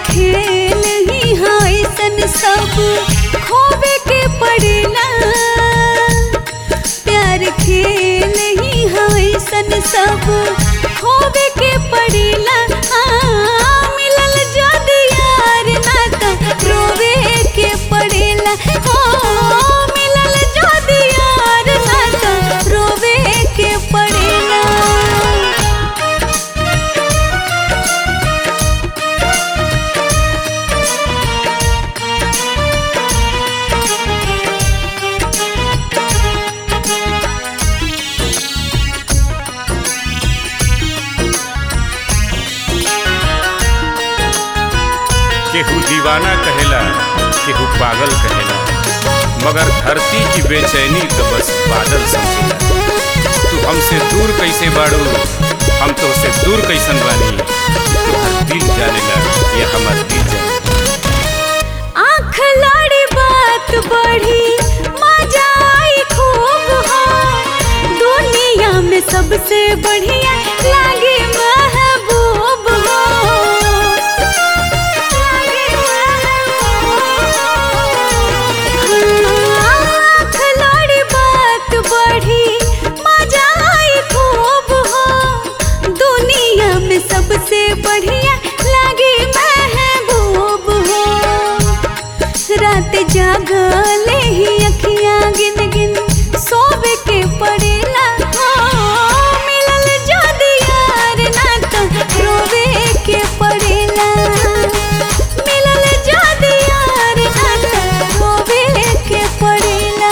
खेल ही हाँ ऐसन सब खोवे के पड़ेला प्यार खेल ही हाँ ऐसन सब खोवे के पड़ेला हाँ, मिलल जद यार ना त रोवे के पड़ेला हो मिलल जद यार ना त रोवे के पड़ेला केहू दीवाना कहेला केहू पागल कहेला मगर धरती की बेचैनी तो बस बादल समझेला तू हमसे दूर कैसे बाड़ू हम तो से दूर कैसन बानी तुहर दिल जानेला या हमार दिल जाने आँख लाड़ी बात बढ़ी मजा आई खूब हो दुनिया में सबसे बढ़िया लागे महबूब हो आँख लाड़ी बात बढ़ी मजा आई खूब हो दुनिया में सबसे बढ़िया लागे महबूब हो रात जागले ही अखियां गिन गिन सोवे के पड़ेला हो मिलल जद यार ना त रोवे के पड़ेला मिलल जद यार ना त रोवे के पड़ेला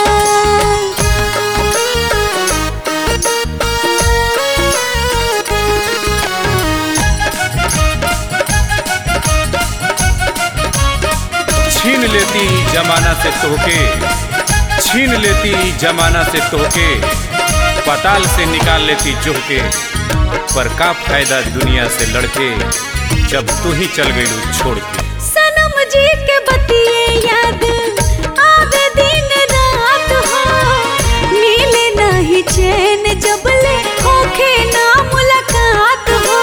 छीन लेती जमाना से तोहके छीन लेती जमाना से तोहके पताल से निकाल लेती जोह के पर का फायदा दुनिया से लड़के जब तू ही चल गई छोड़ के सनम जी के बतिए याद आवे दिन रात हो मिले नहीं चैन जब ले होखे ना मुलाकात हो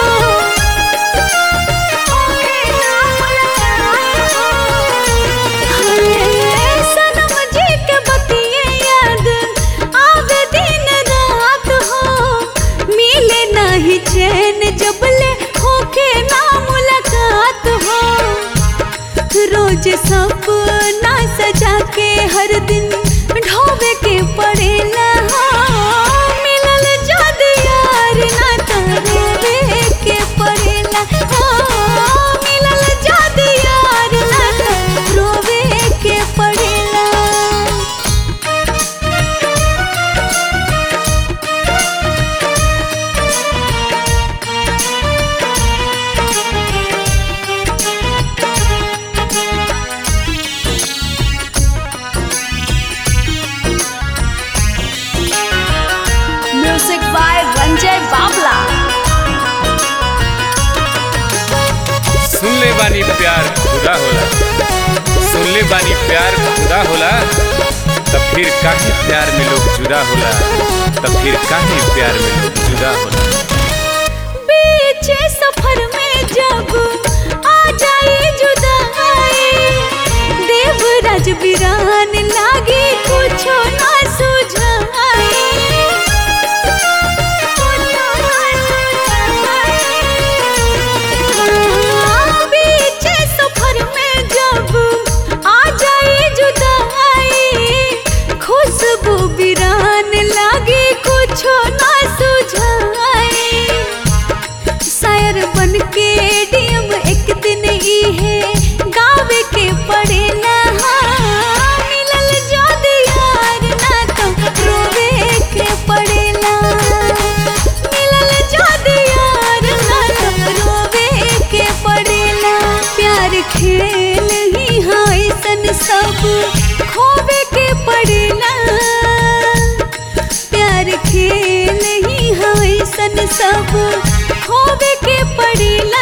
होखे ना मुलाकात हो। हाय, सनम जी के बतिए याद आवे दिन रात हो मिले नहीं चैन जब ले होखे ना मुलाकात हो रोज सपना सजा के हर दिन ढोबे के पड़ेला हो मिलल जद यार ना त रोवे के पड़ेला हो मिलल जद यार ना त रोवे के पड़ेला Music by Ranjay Babla. सुन ले बानी प्यार खुदा होला सुन ले बानी प्यार खुदा होला तब फिर काहे प्यार में लोग जुदा होला तब फिर काहे प्यार में लोग जुदा होला बीच सफर में जब आ जाए जुदाई देवराज वीरान लागे कुछो ना सुझाए हाँ, बीच सफर में जब आ जाए जुदाई खुशबू वीरान लागे कुछो ना सुझाए शायर बन के डीएम एक दिन ई है गावे के पड़ेला हाँ, मिलल जद यार ना तो रोवे के पड़ेला मिलल जद यार ना तो रोवे के पड़ेला प्यार खेल ही हाँ ऐसन सब खोवे के पड़ेला प्यार खेल ही हाँ ऐसन सब खोवे के पड़ेला